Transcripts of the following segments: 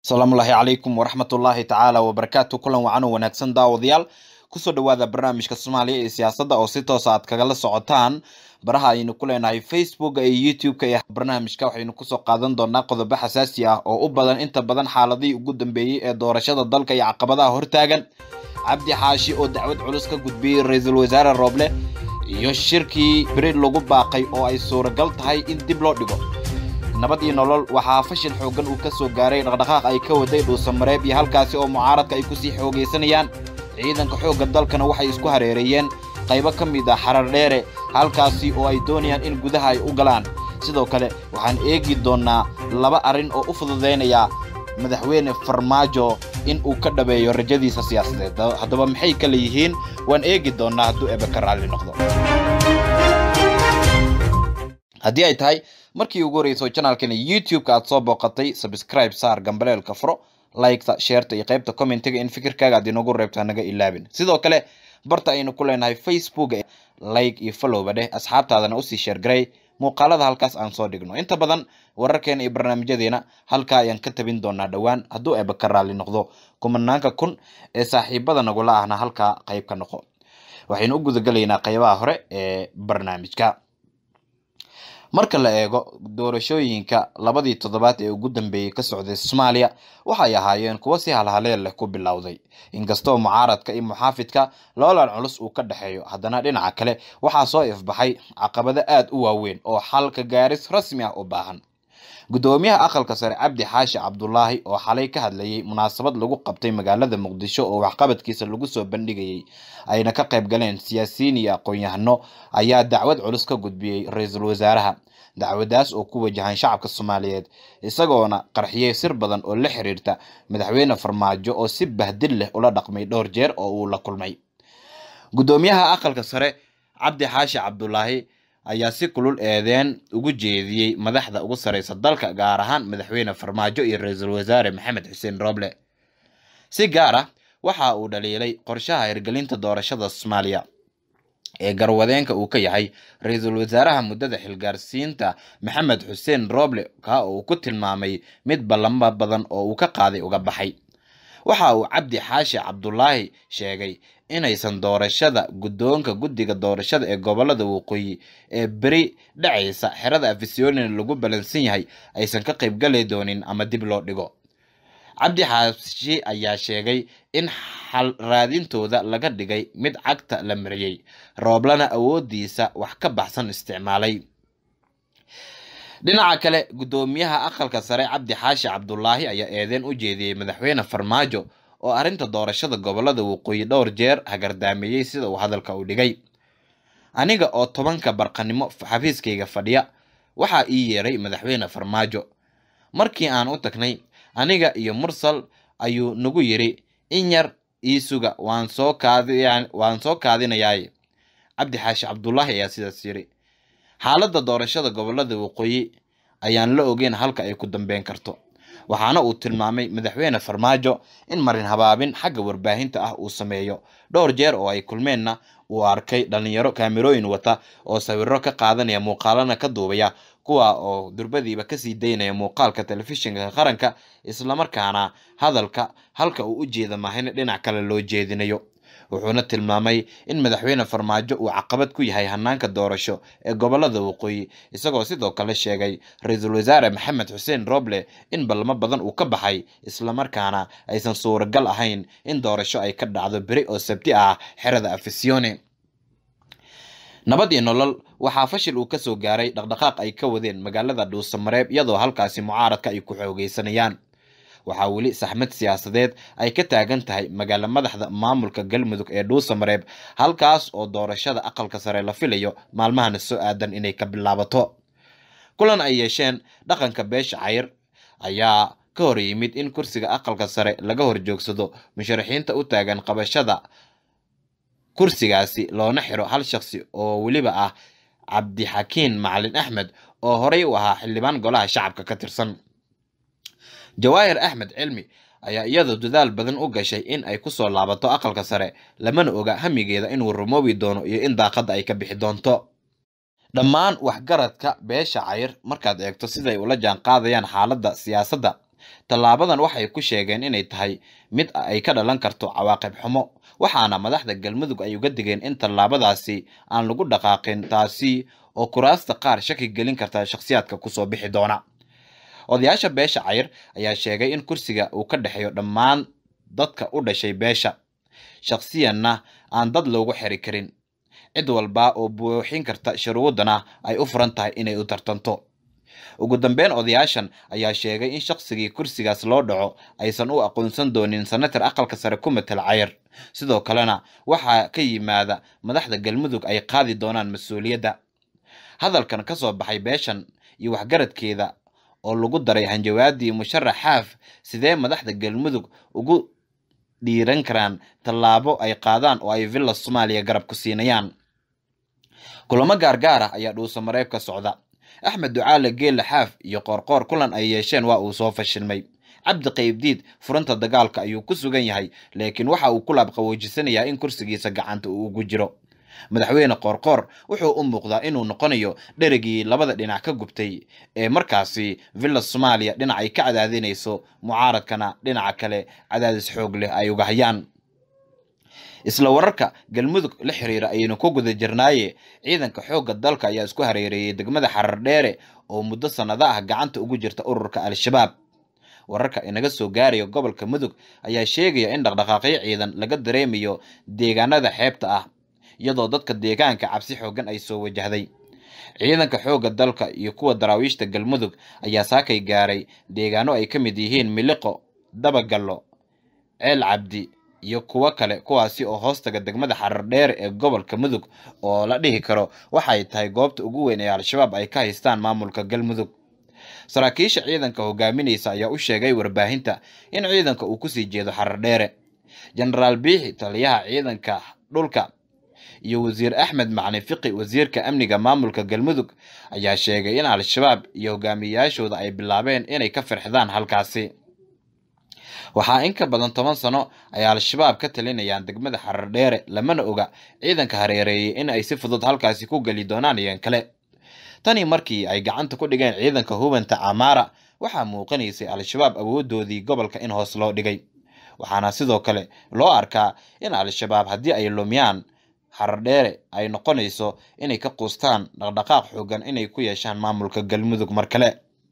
asalaamullaahi calaykum waraxmatullaahi tacaala wabarakaatu kulan wacan oo wanaagsan daawadayaal kusoo dhawaada barnaamijka soomaaliya ee siyaasadda oo si toosa aad kagala socotaan baraha aynu ku leenahay facebooka iyo youtube-ka iyo barnaamijka waxaynu kusoo qaadan doonaa qodobo xasaasi ah oo u badan inta badan xaaladihii ugu dambeeyey ee doorashada dalka iyo caqabadaha hortaagan cabdi xaashi oo dacwad culus ka gudbiyey ra-iisul wasaare rooble iyo shirkii beri lagu baaqay oo ay suuragal tahay in dib loo dhigo nabad iyo nolol waxaa fashil xooggan uu ka soo gaaray dhaqdhaqaaq ay ka waday dhuusamareeb iyo halkaasi oo mucaaradka ay kusii xoogaysanayaan ciidanka xoogga dalkana waxay isku hareereeyeen qaybo ka mid ah xarar dheere halkaasi oo ay doonayaan in gudaha ay u galaan sidoo kale waxaan eegi doonnaa laba arrin oo u fududaynaya madaxweyne farmaajo in uu ka dhabeeyo rajadiisa siyaasadeed haddaba maxay kale yihiin waan eegi doonnaa hadduu ebe ka raalli noqdo haddii ay tahay markii ugu horeyso janaalkana youtube-ka aad soo booqatay subscribe saar gambaleelka furo liketa sheerta iyo qaybta commentiga in fikirkaaga aad inoogu reebto hanaga ilaabin sidoo kale barta aynu ku leenahay facebook like iyo followba dheh asxaabtaadana usii sheergaray muuqaalada halkaas aan soo dhigno inta badan wararkeena iyo barnaamijyadeena halkaa ayaan ka tabin doonaa dhowaan hadduu eba ka raalli noqdo kumanaanka kun ee saaxiibada nagula ahna halkaa qayb ka noqo waxaynu u gudagelaynaa qaybaha hore ee barnaamijka marka la eego doorashooyinka labadii toddobaad ee ugu dambeeyey ka socday soomaaliya waxay ahaayeen kuwo si halhaleel leh ku bilowday inkastoo mucaaradka iyo muxaafidka loolan culus uu ka dhexeeyo haddana dhinaca kale waxaa soo ifbaxay caqabado aad u waaweyn oo xalka gaaris rasmi ah u baahan guddoomiyaha aqalka sare cabdi xaashi cabdulaahi oo xalay ka hadlayay munaasabad lagu qabtay magaalada muqdisho oo waxqabadkiisa lagu soo bandhigayay ayna ka qayb galeen siyaasiyiin iyo aqoon-yahano ayaa dacwad culus ka gudbiyey ra-iisul wasaaraha dacwadaas oo ku wajahan shacabka soomaaliyeed isagoona qarxiyey sir badan oo la xiriirta madaxweyne farmaajo oo si bahdil leh ula dhaqmay dhowr jeer oo uu la kulmay guddoomiyaha aqalka sare cabdi xaashi cabdulaahi ayaa si kulul eedeen ugu jeediyey madaxda ugu sareysa dalka gaar ahaan madaxweyne farmaajo iyo ra-iisul wasaare maxamed xuseen rooble si gaar ah waxa uu dhaliilay qorshaha hirgelinta doorashada soomaaliya ee garwadeenka uu ka yahay ra-iisul wasaaraha muddada xilgaarsiinta maxamed xuseen rooble ka uu ku tilmaamay mid ballamo badan oo uu ka qaaday uga baxay waxa uu cabdi xaashi cabdulaahi sheegay inaysan doorashada guddoonka guddiga doorashada ee gobolada waqooyi ee beri dhacaysa xerada afisyonin lagu balansan yahay aysan ka qaybgali doonin ama dib loo dhigo cabdi xaashi ayaa sheegay in xal raadintooda laga dhigay mid cagta la mariyey rooblana awoodiisa wax ka baxsan isticmaalay dhinaca kale guddoomiyaha aqalka sare cabdi xaashi cabdulaahi ayaa eedeen u jeediyey madaxweyne farmaajo oo arrinta doorashada gobolada waqooyi dhowr jeer hagardaameeyey sida uu hadalka u dhigay aniga oo tobanka barqanimo xafiiskayga fadhiya waxaa ii yeeray madaxweyne farmaajo markii aan u tagnay aniga iyo mursal ayuu nagu yidhi in yar ii suga waan soo kaadi waan soo kaadinayaay cabdi xaashi cabdulaahi ayaa sidaas yidhi xaaladda doorashada gobolada waqooyi ayaan la ogeyn halka ay ku dambeyn karto waxaana uu tilmaamay madaxweyne farmaajo in marin habaabin xagga warbaahinta ah uu sameeyo dhowr jeer oo ay kulmeenna uu arkay dhalinyaro kaamirooyin wata oo sawiro ka qaadanaya muuqaalana ka duubaya kuwa oo durbadiiba kasii daynaya muuqaalka telefishinka qaranka islamarkaana hadalka halka uu u jeeda mahayna dhinac kale loo jeedinayo wuxuuna tilmaamay in madaxweyne farmaajo uu caqabad ku yahay hanaanka doorasho ee gobolada waqooyi isagoo sidoo kale sheegay ra-iisul wasaare maxamed xuseen rooble in ballamo badan uu ka baxay islamarkaana aysan suuragal ahayn in doorasho ay ka dhacdo beri oo sabti ah xerada afisione nabad iyo nolol waxaa fashil uu kasoo gaaray dhaqdhaqaaq ay ka wadeen magaalada dhuusamareeb iyadoo halkaasi mucaaradka ay ku xoogeysanayaan waxaa weli saxmad siyaasadeed ay ka taagan tahay magaalo madaxda maamulka galmudug ee dhuusamareeb halkaas oo doorashada aqalka sare la filayo maalmahana soo aadan inay ka bilaabato kulan ay yeesheen dhaqanka beesha cayr ayaa ka hor yimid in kursiga aqalka sare laga horjoogsado musharaxiinta u taagan qabashada kursigaasi loona xiro hal shaqsi oo weliba ah cabdixakiin macalin axmed oo horey u ahaa xildhibaan golaha shacabka ka tirsan jawaahir axmed cilmi ayaa iyadu dadaal badan u gashay in ay kusoo laabato aqalka sare lamana oga hamigeeda inuu rumoobi doono iyo in daaqadda ay ka bixi doonto dhammaan waxgaradka beesha cayr markaad eegto siday ula jaan qaadayaan xaaladda siyaasadda tallaabadan waxay ku sheegeen inay tahay mid ay ka dhalan karto cawaaqib xumo waxaana madaxda galmudug ay uga digeen in tallaabadaasi aan lagu dhaqaaqin taasi oo kuraasta qaar shaki gelin karta shakhsiyaadka kusoo bixi doona odayaasha beesha cayr ayaa sheegay in kursiga uu ka dhexeeyo dhammaan dadka u dhashay beesha shakhsiyanna aan dad loogu xiri karin cid walba oo buuxin karta shuruudana ay u furan tahay inay u tartanto ugu dambeyn odayaashan ayaa sheegay in shaqsigii kursigaas loo dhaco aysan u aqoonsan doonin senatar aqalka sare ku matal cayr sidoo kalena waxaa ka yimaada madaxda galmudug ay qaadi doonaan mas-uuliyadda hadalkan ka soo baxay beeshan iyo waxgaradkeeda oo lagu daray hanjawaadii musharax xaaf sidee madaxda galmudug ugu dhiiran karaan tallaabo ay qaadaan oo ay villa soomaaliya garab ku siinayaan kulamo gaargaar ah ayaa dhuuso mareeb ka socda axmed ducaale geelle xaaf iyo qoorqoor kulan ay yeesheen waa uu soo fashilmay cabdi qaybdiid furanta dagaalka ayuu ku sugan yahay laakiin waxa uu ku laabqawoojisanayaa in kursigiisa gacanta uu ugu jiro madaxweyne qoorqoor wuxuu u muuqdaa inuu noqonayo dherigii labada dhinac ka gubtay ee markaasi villa soomaaliya dhinac ay ka cadaadinayso mucaaradkana dhinaca kale cadaadis xoog leh ay uga hayaan isla wararka galmudug la xiriira ayaynu ku guda jirnaaye ciidanka xoogga dalka ayaa isku hareereeyay degmada xarar dheere oo muddo sannado ah gacanta ugu jirta ururka al-shabaab wararka inaga soo gaaraya gobolka mudug ayaa sheegaya in dhaqdhaqaaqyo ciidan laga dareemayo deegaanada xeebta ah iyadoo dadka deegaanka cabsi xoogan ay soo wajahday ciidanka xoogga dalka iyo kuwa daraawiishta galmudug ayaa saakay gaaray deegaano ay ka mid yihiin miliqo dabagallo ceel cabdi iyo kuwo kale kuwaasi oo hoostaga degmada xarar dheere ee gobolka mudug oo la dhihi karo waxay tahay goobta ugu weyn ee al-shabaab ay ka haystaan maamulka galmudug saraakiisha ciidanka hogaaminaysa ayaa u sheegay warbaahinta in ciidanka uu kusii jeedo xarar dheere jenaraal biixi taliyaha ciidanka dhulka iyo wasiir axmed macalin fiqi wasiirka amniga maamulka galmudug ayaa sheegay in al-shabaab iyo hogaamiyayaashooda ay bilaabeen inay ka firxdaan halkaasi waxaa in ka badan toban sano ay al-shabaab ka talinayaan degmada xarar dheere lamana oga ciidanka hareereeyay in ay si fudud halkaasi ku geli doonaan iyan kale tani markii ay gacanta ku dhigeen ciidanka hubanta camaara waxaa muuqanaysay al-shabaab awoodoodii gobolka in hoos loo dhigay waxaana sidoo kale loo arkaa in al-shabaab haddii ay lumiyaan xarar dheere ay noqonayso inay ka quustaan dhaqdhaqaaq xoogan inay ku yeeshaan maamulka galmudug mar kale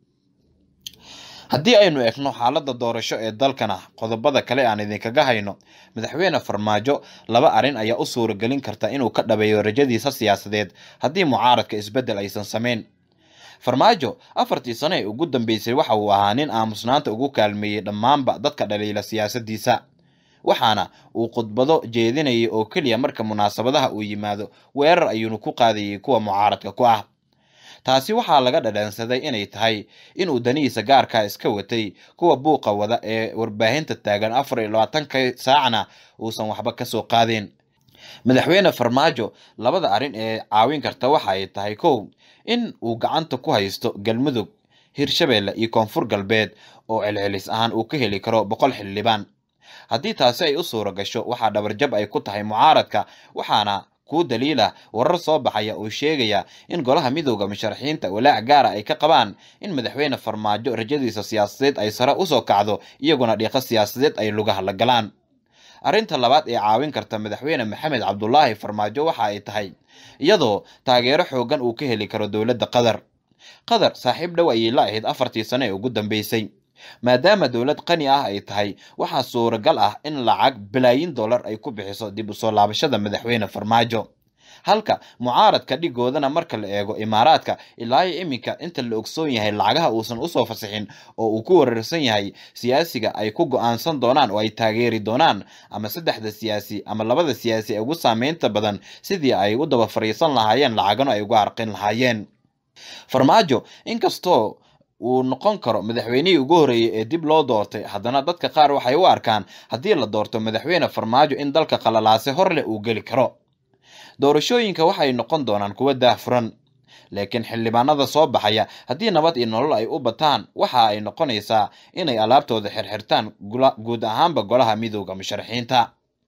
haddii aynu eegno xaaladda doorasho ee dalkana qodobada kale aan idinkaga hayno madaxweyne farmaajo laba arrin ayaa u suuragelin karta inuu ka dhabeeyo rajadiisa siyaasadeed haddii mucaaradka isbeddel aysan samayn farmaajo afartii sano ee ugu dambeysay waxa uu ahaa nin aamusnaanta ugu kaalmeeyey dhammaanba dadka dhaliila siyaasadiisa waxaana uu khudbado jeedinayay oo keliya marka munaasabadaha uu yimaado weerar ayuunu ku qaadayay kuwa mucaaradka ku ah taasi waxaa laga dhadhansaday inay tahay inuu danihiisa gaarkaa iska watay kuwa buuqa wada ee warbaahinta taagan afar iyo labaatanka saacna uusan waxba kasoo qaadeen madaxweyne farmaajo labada arrin ee caawin karta waxa ay tahay kow in uu gacanta ku haysto galmudug hirshabeelle iyo koonfur galbeed oo celcelis ahaan uu ka heli karo boqol xildhibaan haddii taasi ay u suura gasho waxaa dhabarjab ay ku tahay mucaaradka waxaana kuu daliila warar soo baxaya oo sheegaya in golaha midooda musharaxiinta walaac gaara ay ka qabaan in madaxweyne farmaajo rajadiisa siyaasadeed ay sare usoo kacdo iyaguna dhiiqo siyaasadeed ay lugaha la galaan arrinta labaad ee caawin karta madaxweyne maxamed cabdulaahi farmaajo waxa ay tahay iyadoo taageero xoogan uu ka heli karo dowladda qatar qatar saaxiib dhow ayay la ahayd afartii sano ee ugu dambeysay maadaama dowlad qani ah ay tahay waxaa suuragal ah in lacag bilaayin dollar ay ku bixiso dib usoo laabashada madaxweyne farmaajo halka mucaaradka dhigoodana marka la eego imaaraadka ilaa iyo iminka inta la ogsoon yahay lacagaha uusan usoo fasixin oo uu ku weerarsan yahay siyaasiga ay ku go-aansan doonaan oo ay taageeri doonaan ama saddexda siyaasi ama labada siyaasi ee ugu saameynta badan sidii ay u daba fariisan lahaayeen lacagano ay uga arqin lahaayeen farmaajo inkastoo uu noqon karo madaxweynihii ugu horreeyey ee dib loo doortay haddana dadka qaar waxay u arkaan haddii la doorto madaxweyne farmaajo in dalka qalalaase hor leh uu geli karo doorashooyinka waxay noqon doonaan kuwo daahfuran laakiin xildhibaanada soo baxaya haddii nabad iyo nolol ay u bataan waxa ay noqonaysaa inay alaabtooda xirxirtaan guud ahaanba golaha midooda musharaxiinta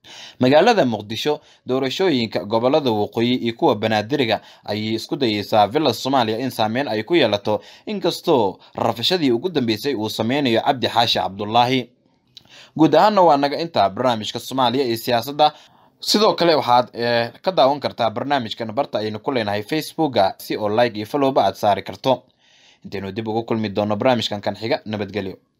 magaalada muqdisho doorashooyinka gobolada waqooyi iyo kuwa banaadiriga ayay isku dayeysaa villa soomaaliya in saameyn ay ku yeelato inkastoo rafashadii ugu dambeysay uu sameynayo cabdi xaashi cabdulaahi guud ahaanna waa naga intaa barnaamijka soomaaliya iyo siyaasadda sidoo kale waxaad ka daawan kartaa barnaamijkan barta aynu ku leenahay facebooka si oo like iyo followba aad saari karto intaynu dib ugu kulmi doono barnaamijkan kan xiga nabadgelyo